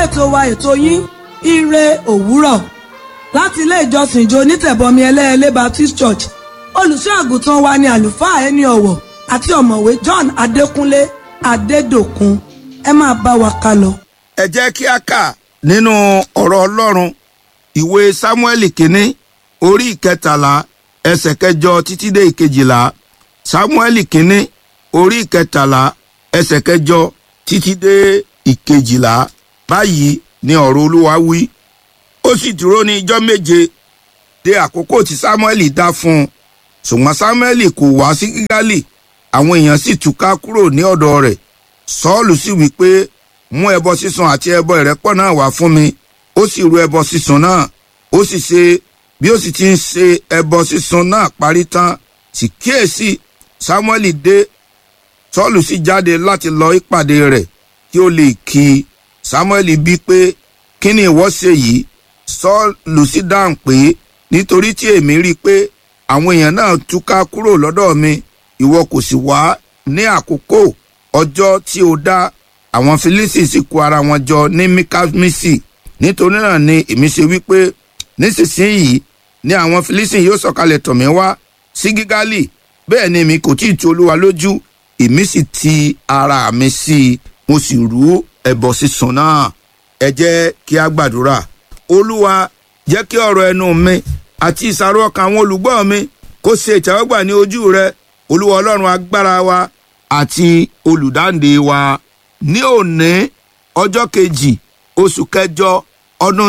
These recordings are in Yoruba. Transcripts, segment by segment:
ètò wa ètò yín ire òwúrọ̀ láti ilé ìjọsìn ìjọ onítẹ̀bọmi ẹlẹ́ẹ̀lẹ́ Baptist Church olùṣọ́ àgùntàn wa ni àlùfáà ẹni ọ̀wọ̀ àti ọ̀mọ̀wé John Adékúnlé Adédòkun ẹ máa bá wa ká lọ. ẹ jẹ́ kí a kà nínú ọ̀rọ̀ Ọlọ́run ìwé Sámúẹ́lì kínní orí ìkẹtàlá ẹsẹ̀ kẹjọ títí dé ìkejìlá Sámúẹ́lì kínní orí ìkẹtàlá ẹsẹ̀ kẹjọ títí dé ìkejìlá báyìí ni ọ̀rọ̀ Olúwa wí ó sì dúró ní ijọ́ méje dé àkókò tí Sámúẹ́lì dá fún un ṣùgbọ́n Sámúẹ́lì kò wá sí Gígálì àwọn èèyàn sì túká kúrò ní ọ̀dọ̀ rẹ̀ Sọ́ọ̀lù sì wí pé mú ẹbọ sísun àti ẹbọ ìrẹ́pọ̀ náà wá fún mi ó sì rú ẹbọ sísun náà ó sì ṣe bí ó sì ti ń ṣe ẹbọ sísun náà parí tán sì kíyèsí Sámúẹ́lì dé Sọ́ọ̀lù sì jáde láti lọ ìpàdé rẹ̀ kí ó lè kí i Sámúẹ́lì bí pé kí ni ìwọ ṣe yìí Sọ́ọ̀lù sì dáhùn pé nítorí tí èmi rí i pé àwọn èèyàn náà túká kúrò lọ́dọ̀ mi ìwọ kò sì wá ní àkókò ọjọ́ tí o dá àwọn Fílísì sì kó ara wọn jọ ní Míkámísì nítorí náà ni èmi ṣe wípé nísinsìnyí ni àwọn Fílísì yóò sọ̀kalẹ̀ tọ̀ mí wá sí Gígálì bẹ́ẹ̀ ni èmi kò tí ì tu Olúwa lójú èmi sì ti ara mi sí i mo sì rú ẹbọ sísun náà ẹ jẹ́ kí a gbàdúrà Olúwa jẹ́ kí ọ̀rọ̀ ẹnu mi àti ìsàrò ọkàn àwọn olùgbọ́ mi kó ṣe ìtẹ́wọ́gbà ní ojú rẹ Olúwa Ọlọ́run agbára wa àti olùdáǹdè wa ní òní ọjọ́ kejì oṣù kẹjọ ọdún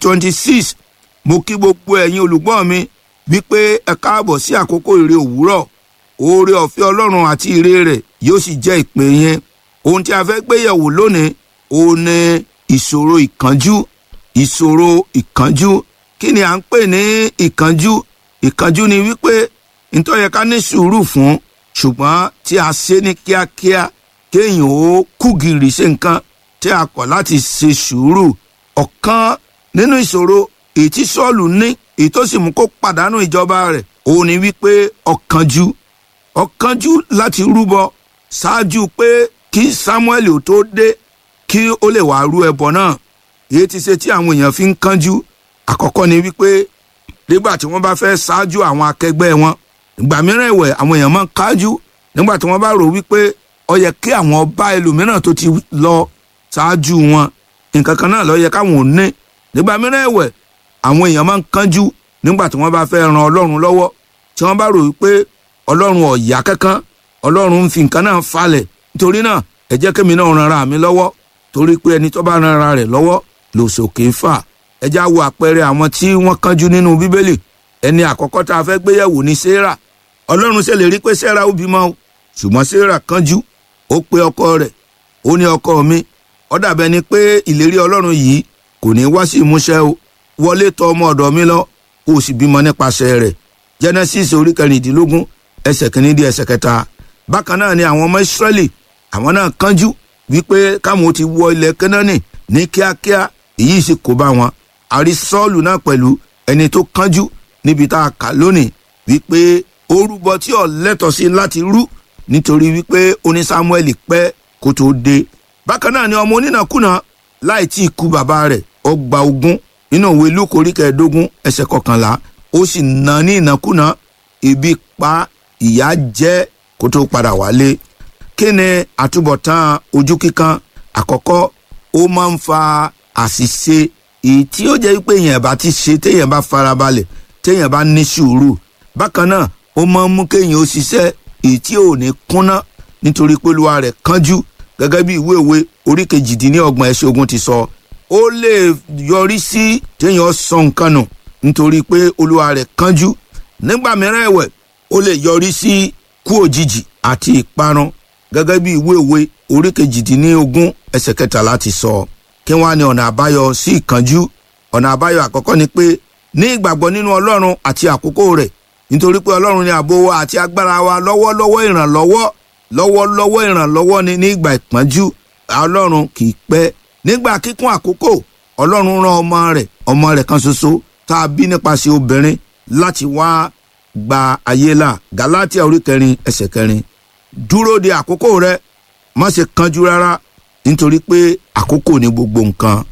2026 mo kí gbogbo ẹ̀yin olùgbọ́ mi wípé ẹ káàbọ̀ sí àkókò ìre òwúrọ̀ oore ọ̀fẹ́ Ọlọ́run àti ire rẹ̀ yóò sì jẹ́ ìpè yẹn ohun tí a fẹ́ gbé yẹ̀wò lónìí òun ni ìṣòro ìkánjú ìṣòro ìkánjú kí ni à ń pè ní ìkánjú ìkánjú ni wípé ntọ́ yẹ ká ní sùúrù fún ṣùgbọ́n tí a ṣe ní kíákíá kéèyàn ó kúgìrì ṣe nǹkan tí a kọ̀ láti ṣe sùúrù ọ̀kan nínú ìṣòro èyí tí Sọ́ọ̀lù ní èyí tó sì mú kó pàdánù ìjọba rẹ̀ òun ni wípé ọ̀kánjú ọ̀kánjú láti rúbọ ṣáájú pé kí Samuel ò tó dé kí ó lè wàá rú ẹbọ náà èyí ti ṣe tí àwọn èèyàn fi ń kánjú àkọ́kọ́ ni wípé nígbà tí wọ́n bá fẹ́ ṣáájú àwọn akẹgbẹ́ wọn ìgbà mìíràn ẹ̀wẹ̀ àwọn èèyàn máa ń kájú nígbà tí wọ́n bá rò wípé ó yẹ kí àwọn ọba ẹlòmíràn tó ti lọ ṣáájú wọn nǹkan kan náà ló yẹ káwọn ò ní nígbà mìíràn ẹ̀wẹ̀ àwọn èèyàn máa ń kánjú nígbà tí wọ́n bá fẹ́ ran Ọlọ́run lọ́wọ́ tí wọ́n bá rò wípé Ọlọ́run ò yá kankan Ọlọ́run ń fi nǹkan náà falẹ̀ nítorí náà ẹ jẹ́ kémi náà ran ara mi lọ́wọ́ torí pé ẹni tó bá ran ara rẹ̀ lọ́wọ́ lòsòkè ń fà ẹ já wo àpẹẹrẹ àwọn tí wọ́n kánjú nínú Bíbélì ẹni àkọ́kọ́ tá a fẹ́ gbéyẹ̀wò ní Séra Ọlọ́run ṣe lè rí pé Séra ó bímọ o ṣùgbọ́n Séra kánjú ó pe ọkọ rẹ̀ ó ní ọkọ mi ó dàbẹ́ ni pé ìlérí Ọlọ́run yìí kò ní wá sí ìmúṣẹ o wọlé tọ̀ ọmọ ọ̀dọ̀ mi lọ ó sì bímọ nípasẹ̀ rẹ̀ Genesis orí kẹrìndínlógún ẹsẹ̀ kìíní di ẹsẹ̀ kẹta bákan náà ni àwọn ọmọ Ísírẹ́lì àwọn náà kánjú wípé káwọn ti wọ ilẹ̀ Kánánì ní kíákíá èyí sì kó bá wọn àrí Sọ́ọ̀lù náà pẹ̀lú ẹni tó kánjú níbi tá a kà lónìí wípé orúbọ tí ò lẹ́tọ̀ sí láti rú nítorí wípé oní Sámúẹ́lì pẹ́ kó tó dé bákan náà ni ọmọ onínàkúnà láì tí ì kú bàbá rẹ̀ ó gba ogún nínú òwe Lúùkù orí kẹẹ̀ẹ́dógún ẹsẹ̀ kọkànlá ó sì nà ní ìnákúnà ebi pa ìyà jẹ kó tó padà wálé kí ni àtúbọ̀tán ojú kíkan àkọ́kọ́ ó máa ń fa àṣìṣe èyí tí ó jẹ́ pé èèyàn bá ti ṣe téèyàn bá farabalẹ̀ téèyàn bá ní sùúrù bákan náà ó máa ń mú kéèyàn ó ṣiṣẹ́ èyí tí ò ní kúnná nítorí pé olúwa rẹ̀ kánjú gẹ́gẹ́ bí ìwé òwe orí kejìdínlọ́gbọ̀n ẹsẹ̀ ogun ti sọ ó lè yọrí sí téèyàn sọ nǹkan nù nítorí pé olúwa rẹ̀ kánjú nígbà mìíràn ẹ̀wẹ̀ ó lè yọrí sí kú òjijì àti ìparun gẹ́gẹ́ bí ìwé òwe orí kejìdínlógún ẹsẹ̀ kẹtàlá ti sọ kí wọ́n á ní ọ̀nà àbáyọ sí ìkánjú ọ̀nà àbáyọ àkọ́kọ́ ni pé ní ìgbàgbọ́ nínú ọlọ́run àti àkókò rẹ̀ nítorí pé ọlọ́run ni ààbò wa àti agbára wa lọ́wọ́lọ́wọ́ ìrànlọ́wọ́ lọ́wọ́lọ́wọ́ ìrànlọ́wọ́ ni ní ìgbà ìpọ́njú ọlọ́run kì í pẹ́ nígbà kíkún àkókò ọlọ́run rán ọmọ rẹ̀ ọmọ rẹ̀ kan ṣoṣo tá a bí nípasẹ̀ obìnrin láti wá gba ayé là galatia orí kẹrin ẹsẹ̀ kẹrin dúró de àkókò rẹ má ṣe kánjú rárá nítorí pé àkókò ní gbogbo nǹkan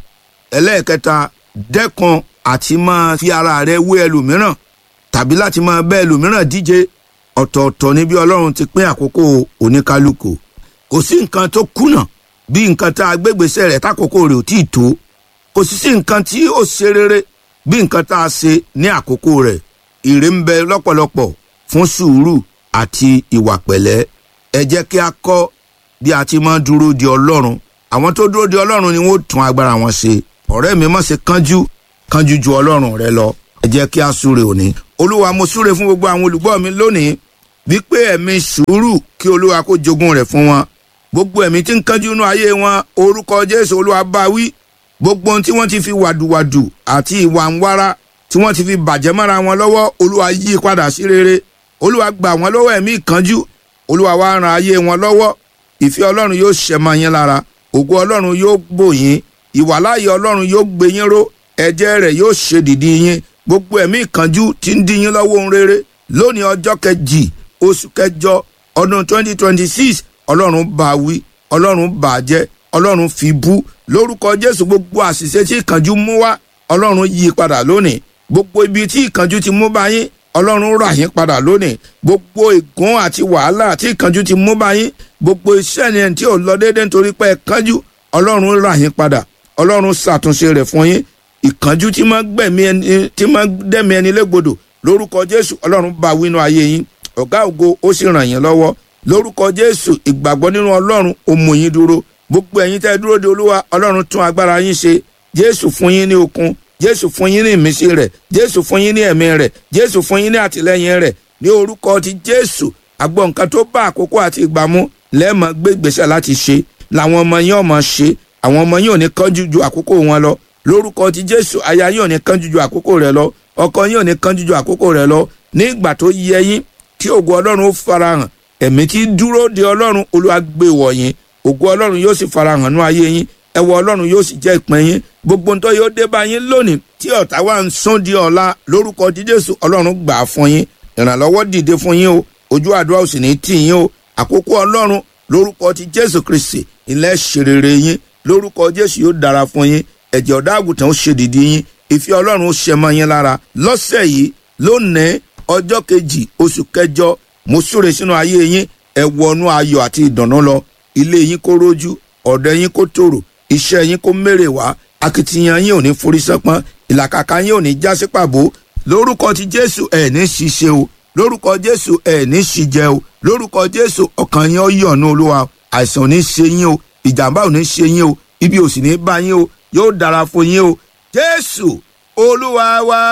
ẹlẹ́ẹ̀kẹta dẹ́kun àti máa fi ara rẹ wé ẹlòmíràn tàbí láti máa bẹ́ ẹlòmíràn díje ọ̀tọ̀ọ̀tọ̀ ni bí ọlọ́run ti pín àkókò oníkálukú kò sí nǹkan tó kùnà bí nǹkan tá a gbégbèsè rẹ̀ tákòókò rẹ̀ ò tíì tó kò sì sí nǹkan tí ó ṣe rere bí nǹkan tá a ṣe ní àkókò rẹ̀ ire ń bẹ lọ́pọ̀lọpọ̀ fún sùúrù àti ìwà pẹ̀lẹ́ ẹ jẹ́ kí a kọ́ bí a ti máa dúró di ọlọ́run àwọn tó dúró di ọlọ́run ni wọ́n tún agbára wọn ṣe ọ̀rẹ́ mi má ṣe kánjú kánjú ju ọlọ́run rẹ lọ ẹ jẹ́ kí a súre òní olúwa mo súre fún gbogbo àwọn olùgbọ́ mi lónìí wípé ẹ̀mí sùúrù kí olúwa kó jogún rẹ̀ fún wọn gbogbo ẹ̀mí tí ń kánjú inú ayé wọn orúkọ jésù olúwa bá wí gbogbo ohun tí wọ́n ti fi wàdùwàdù àti ìwà ń wára tí wọ́n ti fi bàjẹ́ mọ́ra wọn lọ́wọ́ olúwa yí padà sí rere olúwa gbà wọ́n lọ́wọ́ ẹ̀mí ìkánjú olúwa wá ran ayé wọn lọ́wọ́ ìfẹ́ ọlọ́run yóò ṣẹ mọ́ yín lára ògo ọlọ́run yóò bò yín ìwàláyé ọlọ́run yóò gbé yín ró ẹ̀jẹ̀ rẹ̀ yóò ṣe dìdí yín gbogbo ẹ̀mí ìkánjú tí ń dí yín lọ́wọ́ ohun rere lónìí ọjọ́ kejì oṣù kẹjọ ọdún 2026 ọlọ́run bá wí ọlọ́run bà jẹ́ ọlọ́run fi bú lórúkọ jésù gbogbo àṣìṣe tí ìkánjú mú wá ọlọ́run yí padà lónìí gbogbo ibi tí ìkánjú ti mú bá yín ọlọ́run rà yín padà lónìí gbogbo ègún àti wàhálà tí ìkánjú ti mú bá yín gbogbo iṣẹ́ ni tí ò lọ déédéé nítorí pé ẹ kánjú ọlọ́run rà yín padà ọlọ́run ṣàtúnṣe rẹ̀ fún yín ìkánjú tí máa gbẹ̀mí ẹni tí máa dẹ́mi ẹni légbodò lórúkọ jésù ọlọ́run bá wínú ayé yín ọ̀gá ògo ó sì ràn yín lọ́wọ́ lórúkọ jésù ìgbàgbọ́ nínú ọlọ́run ó mú yín dúró gbogbo ẹ̀yin tẹ́ dúró de olúwa ọlọ́run tún agbára yín ṣe jésù fún yín ní okun jésù fún yín ní ìmísí rẹ̀ jésù fún yín ní ẹ̀mí rẹ̀ jésù fún yín ní àtìlẹ́yìn rẹ̀ ní orúkọ ti jésù àgbọ̀ nǹkan tó bá àkókò àti ìgbà mu lẹ́ẹ̀mọ́ gbé ìgbésẹ̀ láti ṣe làwọn ọmọ yín ọmọ ṣe àwọn ọmọ yín ò ní kánjú ju àkókò wọn lọ lórúkọ ti jésù aya yín ò ní kánjú ju àkókò rẹ̀ lọ ọkọ yín ò ní kánjú ju àkókò rẹ̀ lọ ní ìgbà tó yẹ yín tí ògo ọlọ́run ó farahàn ẹ̀mí tí dúró de ọlọ́run olúwa gbé wọ̀ yín ògo ọlọ́run yóò sì farahàn nú ayé yín ẹwọ ọlọ́run yóò sì jẹ́ ìpín yín gbogbo ntọ́ yóò dé bá yín lónìí tí ọ̀tá wa ń sún di ọ̀la lórúkọ ti jésù ọlọ́run gbà á fún yín ìrànlọ́wọ́ dìde fún yín o ojú àdúrà ò sì ní tì yín o àkókò ọlọ́run lórúkọ ti jésù kristi ilẹ̀ ṣèrèrè yín lórúkọ jésù yóò dára fún yín ẹ̀jẹ̀ ọ̀dá àgùntàn ó ṣe dìdí yín ìfẹ́ ọlọ́run ó ṣẹ mọ́ yín lára lọ́sẹ̀ yìí lónìí ọjọ́ kejì oṣù kẹjọ mo súre sínú ayé yín ẹ wọnú ayọ̀ àti ìdùnnú lọ ilé yín kó rójú ọ̀dọ̀ yín kó tòrò iṣẹ́ yín kó mèrè wá akitiyan yín ò ní forí sánpọ́n ìlàkàkà yín ò ní já sí pàbó lórúkọ ti jésù ẹ̀ ní ṣiṣẹ́ o lórúkọ jésù ẹ̀ ní ṣìjẹ o lórúkọ jésù ọkàn yín ó yọ̀nù olúwa àìsàn ò ní ṣe yín o ìjàmbá ò ní ṣe yín o ibi ò sì ní bá yín o yóò dára fún yín o jésù olúwa wa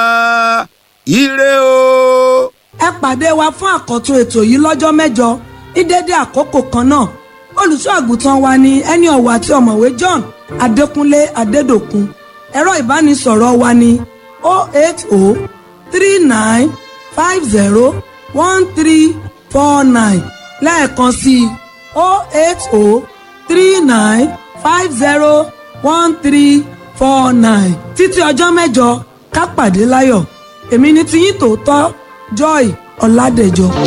ire o. ẹ pàdé wa fún àkọ́tún ètò yìí lọ́jọ́ mẹ́jọ ní dédé àkókò kan náà olùṣọ́ àgùntàn wa ni ẹni ọ̀wọ̀ àti ọ̀mọ̀wé John Adékúnlé Adédòkun ẹ̀rọ ìbánisọ̀rọ̀ wa ni 08039501349 lẹ́ẹ̀kan sí i 08039501349 títí ọjọ́ mẹ́jọ ká pàdé láyọ̀ èmi ni tiyín tòótọ́ Joy Ọládẹ̀jọ.